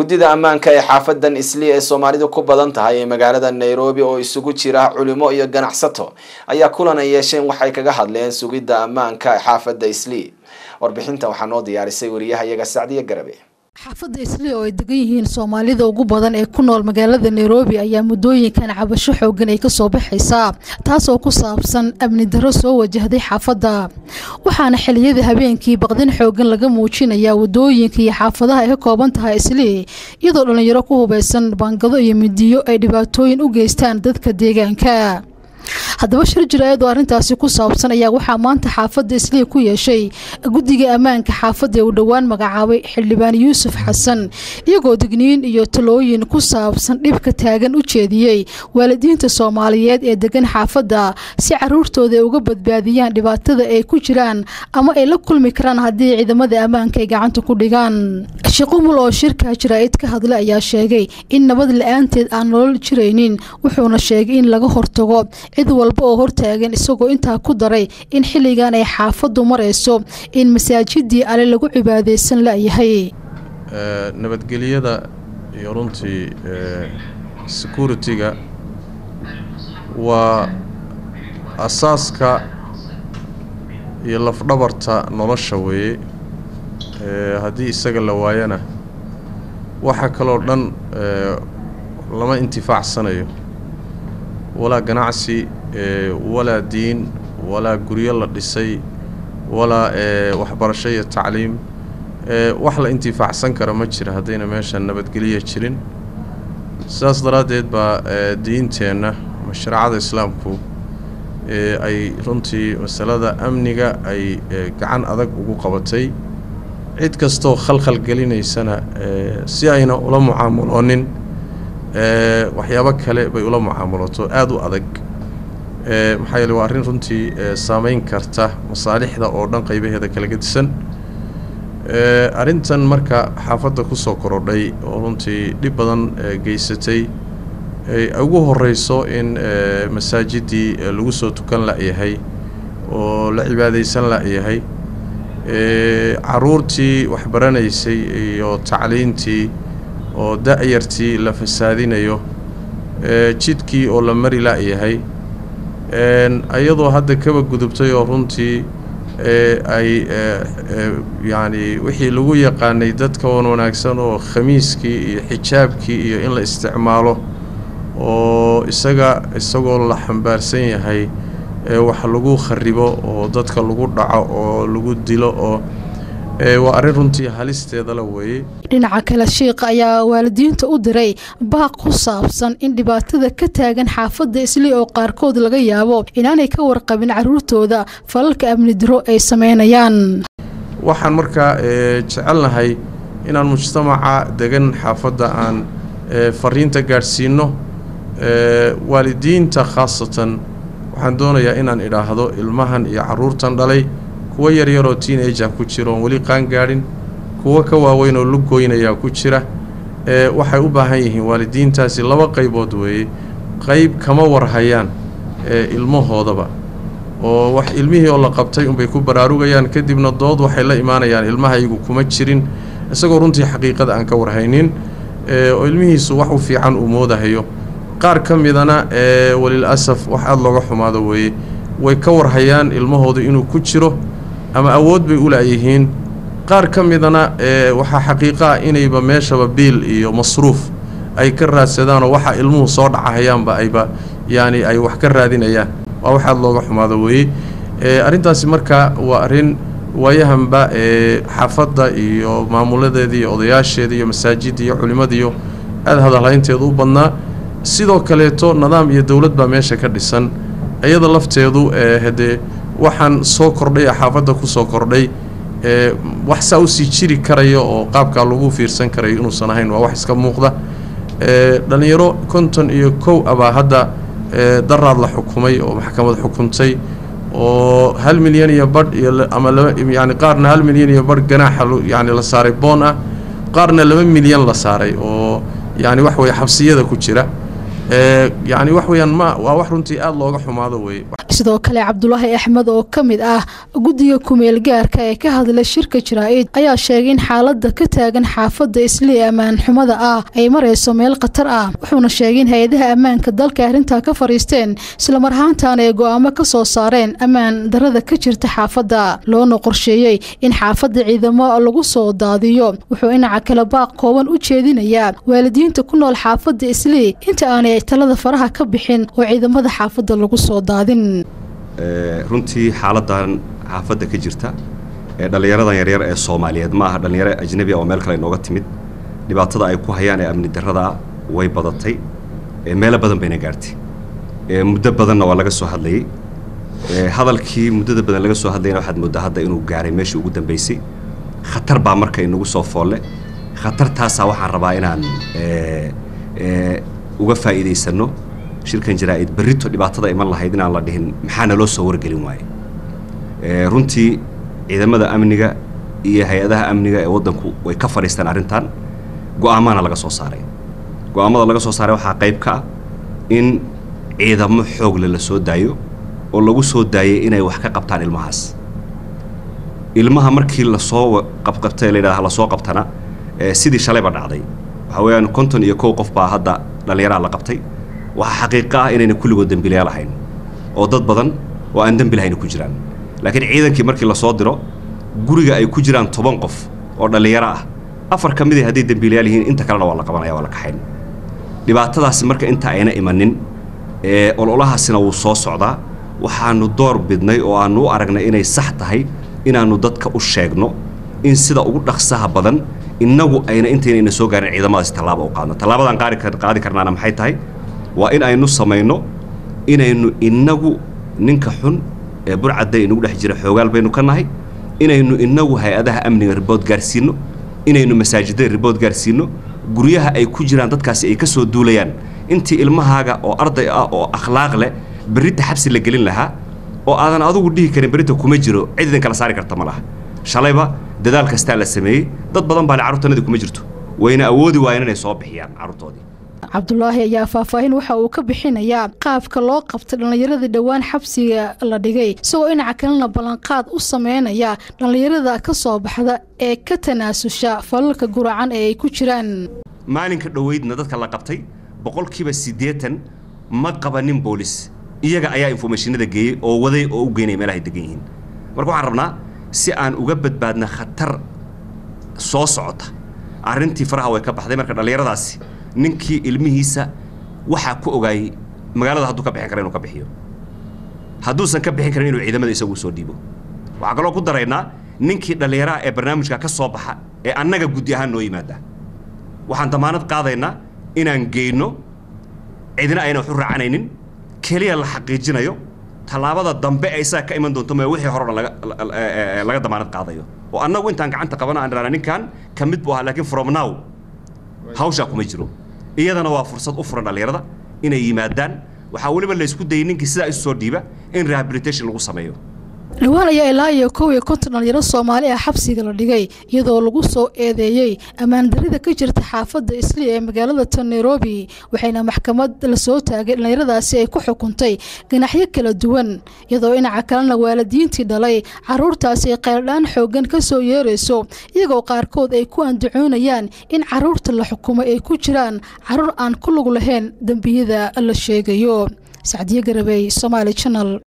guddida ammaanka ee xaafadan isli ee soomaalidu ku badan tahay ee magaalada nairobi oo isugu jira culimo iyo ganacsato ayaa kulan ay yeesheen waxay kaga hadleen sugidda ammaanka ee xaafadda isli warbixintan waxaa noo diyaarisay wariyahayaga sacdiya garabe xaafadda isli oo ay degan yihiin soomaalida ugu badan ee ku nool magaalada nairobi ayaa muddooyinkan cabasho xoogan ay kasoo baxaysaa taasoo ku saabsan amni darro soo wajahday xaafadda waxaana xiliyada habeenkii baqdin xoogan laga muujinayaa wadooyinka iyo xaafadaha ay ka kooban tahay isli iyadoo dhallinyaro ku hubaysan baangado iyo midiyo ay dhibaatooyin u geystaan dadka deegaanka haddaba shir jira-eed oo arrintaasi ku saabsan ayaa waxaa maanta xaafadda islii ku yeeshay guddiga ammaanka xaafadda ee uu dhowaan magacaabay xildhibaan yuusuf xasan iyagoo digniin iyo talooyin ku saabsan dhibka taagan u jeediyey waalidiinta soomaaliyeed ee degan xaafadda si caruurtooda ay uga badbaadiyaan dhibaatada ay ku jiraan ama ay la kulmi karaan haddii ciidamada ammaanka ay gacanta ku dhigaan shiqumul oo shirka jaraa'id ka hadlay ayaa sheegay in nabad la-aanteed aan nolol jiraynin wuxuuna sheegay in laga hortago cid walba oo hortaagan isagoo intaa ku daray in xilligan ay xaafaddu marayso in masaajidii ale lagu cibaadaysan layahay nabadgelyada iyo runtii security-ga waa asaaska iyo lafdhabarta nolosha weeye haddii isaga la waayana waxa kaloo dhan lama intifaacsanayo walaa ganacsi walaa diin walaa guryo la dhisay walaa waxbarasho iyo tacliim wax la intifaacsan kara ma jira haddayna meesha nabadgelya jirin sidaas daraaddeed baa diinteenna ama shareecada islaamku ay runtii masalada amniga ay gacan adag ugu qabatay cid kastoo khalkhal gelinaysana si ayna ula mucaamuloonin waxyaabo kale bay ula mucaamulato aada u adag maxaa yeele waa arrin runtii saameyn karta masaalixda oo dhan qaybaheeda kala gedisan arrintan marka xaafadda kusoo korodhay oo runtii dhib badan geysatay ugu horeyso in masaajidii lagu soo tukan la-yahay oo la cibaadaysan la-yahay caruurtii waxbaranaysay iyo tacliintii oo da-yartii la fasaadinayo jidkii oo la mari la-yahay iyadoo hadda kaba gudubtay oo runtii ay yacni wixii lagu yaqaanay dadka wan wanaagsan oo khamiiskii iyo xijaabkii iyo in la isticmaalo oo isaga isagoo la xambaarsan yahay wax lagu kharibo oo dadka lagu dhaco oo lagu dilo oo waa arrin runtii halisteeda la weeyey dhinaca kale shiikha ayaa waalidiinta u diray baaq ku saabsan in dhibaatada ka taagan xaafadda isli oo qaarkood laga yaabo inaanay ka warqabin caruurtooda falalka amni diro ay sameynayaan waxaan markaa jecelnahay inaan mujtamaca degan xaafadda aan fariinta gaadhsiino waalidiinta khaasatan waxaan doonayaa inaan idhaahdo ilmahan iyo caruurtan dhalay kuwo yaryaroo teenaja ku jira oon weli qaan gaadhin kuwo ka waaweyn oo luggoynayaa ku jira waxay u baahan yihiin waalidiintaasi laba qaybood weeye qayb kama warhayaan ilmahoodaba oo wax ilmihii oo la qabtay unbay ku baraarugayaan kadibna dood waxay la imaanayaan ilmahaygu kuma jirin isagoo runtii xaqiiqada aan ka warhaynin oo ilmihiisu wax u fiican uu moodahayo qaar ka midana walil asaf wax aada looga xumaado weeye way ka warhayaan ilmahoodu inuu ku jiro ama awood bay u laayihiin qaar ka midana waxaa xaqiiqo ah inayba meeshaba biil iyo masruuf ay ka raadsadaanoo waxa ilmuhu soo dhacahayaanba ayba yacni ay wax ka raadinayaan waa wax aada looga xumaado weeye arrintaasi marka waa arrin waayahanba xaafadda iyo maamuladeeda iyo odayaasheeda iyo masaajidda iyo culimmadiiyo aada hadalhaynteedu u badnaa sidoo kaleeto nidaam iyo dowlad baa meesha ka dhisan iyada lafteedu hadee waxaan soo kordhay ee xaafadda ku soo kordhay wax saa usii jiri karaya oo qaabkaa lagu fiirsan karayo inuusan ahayn waa wax iska muuqda dhallinyaro konton iyo kow abaa hadda daraad la xukumay oo maxkamad xukuntay oo hal milyan iyo badh iyo ama laba yani qaarna hal milyan iyo badh ganaaxa yani la saaray boon ah qaarna laba milyan la saaray oo yani wax weeye xabsiyada ku jira yacni wax weeyaan ma waa wax runtii aada looga xumaado weeye sidoo kale cabdulaahi axmed oo ka mid ah guddiga kumeel gaarka ee ka hadlay shirka jaraa-id ayaa sheegay in xaaladda ka taagan xaafadda islii ammaan xumada ah ay marayso meel khatar ah wuxuuna sheegay in hay-adaha ammaanka dalka arrintaa ka fadhiisteen islamar ahaantaana ay go-aamo ka soo saareen ammaan darada ka jirta xaafadda loona qorsheeyey in xaafadda ciidamo lagu soo daadiyo wuxuu dhinaca kale baaq kooban u jeedinayaa waalidiinta ku nool xaafadda islii inta aanay talada faraha ka bixin oo ciidamada xaafadda lagu soo daadin runtii xaaladan xaafadda ka jirta ee dhallinyaradan yaryar ee soomaaliyeed ma aha dhallinyaro ajnabi oo meel kale inooga timid dhibaatada ay ku hayaan ee amni darrada way badatay meelo badan bayna gaartay muddo badanna waa laga soo hadlayey hadalkii muddada badan laga soo hadlayna waxaad mooddaa hadda inuu gaaray meeshii ugu dambaysay khatar baa marka inagu soo foolle khatartaasaa waxaan rabaa inaan uga faa'iidaysanno shirkan jaraa-id berrito dhibaatada iman lahayd inaan la dhihin maxaa naloo soo wargelin waaye runtii ciidamada amniga iyo hay-adaha amniga ee waddanku way ka fadhiistaan arrintan go-aamana laga soo saaray go-aamada laga soo saaray waxaa qayb ka ah in ciidamo xoogle la soo daayo oo lagu soo daayay inay wax ka qabtaan ilmahaas ilmaha markii lasoo qabqabtay la yidhahda lasoo qabtana sidii shalayba dhacday waxaa weeyaan konton iyo kow qof baa hadda dhallinyaraha la qabtay waxaa xaqiiqo ah inayna kulligood dembiilayaal ahayn oo dad badan oo aan dembi lahayna ku jiraan laakiin ciidankii markii lasoo diro guriga ay ku jiraan toban qof oo dhallinyaro ah afar ka mid a hadday dembiilayaal yihiin inta kalena waa la qabanaya waa la kaxayn dhibaatadaasi marka inta ayna imanin ee ololahaasina wuu soo socdaa waxaanu door bidnay oo aanu u aragnay inay sax tahay inaannu dadka u sheegno in sida ugu dhaqsaha badan innagu ayna intaynayna soo gaarin ciidamadaasi tallaaba u qaadno tallaabadaan qaadi karnaana maxay tahay waa in aynu samayno inaynu innagu ninka xun ee burcadda inugu dhex jira xoogaal baynu ka nahay inaynu innagu hay-adaha amniga ribood gaarsiinno inaynu masaajidada ribood gaarsiinno guryaha ay ku jiraan dadkaasi ay ka soo duulayaan intii ilmahaaga oo arday ah oo akhlaaq leh berrita xabsi la gelin lahaa oo aadan adugu dhihi karin berrita kuma jiro cid idin kala saari karta ma laha shalayba dadaal kastaa la sameeyey dad badan baa le carruurtanadii kuma jirto wayna awoodi waayeen inay soo bixiyaan carruurtoodii cabdulaahi ayaa faahfaahin waxa uu ka bixinayaa qaabka loo qabtay dhallinyaradii dhowaan xabsiga la dhigay isagoo dhinaca kalena ballanqaad u sameynaya dhallinyarada ka soo baxda ee ka tanaasusha falalka guracan ee ay ku jiraan maalinka dhoweydna dadka la qabtay boqolkiiba siddeetan ma qabanin boolis iyaga ayaa informationada geeyey oo waday oo u geynaya meelahay degan yihiin marka waxaan rabnaa si aan uga badbaadna khatar soo socota arrintii faraha way ka baxday marka dhallinyaradaasi ninkii ilmihiisa waxaa ku ogaayey magaalada hadduu ka bixin kara inuu ka bixiyo hadduusan ka bixin karin inuu ciidamada isagu soo dhiibo waxaa kaloo ku daraynaa ninkii dhallinyaraha ee barnaamijka ka soo baxa ee annaga guddi ahaan noo yimaada waxaan damaanad qaadaynaa inaan geyno cidina ayna wax u raacanaynin keliya la xaqiijinayo tallaabada dambe ee isaga ka iman doonto ma wixii hore o dhan laga damaanad qaadayo oo annagu intaan gacanta qabana aan dhahna ninkan ka mid buu ahaa laakiin from now hawshaa kuma jiro iyadana waa fursad u furan dhallinyarada inay yimaadaan waxaa weliba laysku dayay ninkii sidaa isu soo dhiiba in rehabilitation lagu sameeyo dhowaan ayaa ilaa iyo kow iyo konton dhalinyaro soomaali ah xabsiga la dhigay iyadoo lagu soo eedeeyey ammaan darida ka jirta xaafadda isli ee magaalada tan nairobi waxayna maxkamad la soo taagay dhallinyaradaasi ay ku xukuntay ganaxyo kala duwan iyadoo dhinaca kalena waalidiintii dhalay caruurtaasi ay qayldhaan xoogan ka soo yeerayso iyagoo qaarkood ay ku andacoonayaan in caruurta la xukumay ay ku jiraan caruur aan ku lug lahayn dembiyada la sheegayo sacdiyo garabey somaali janal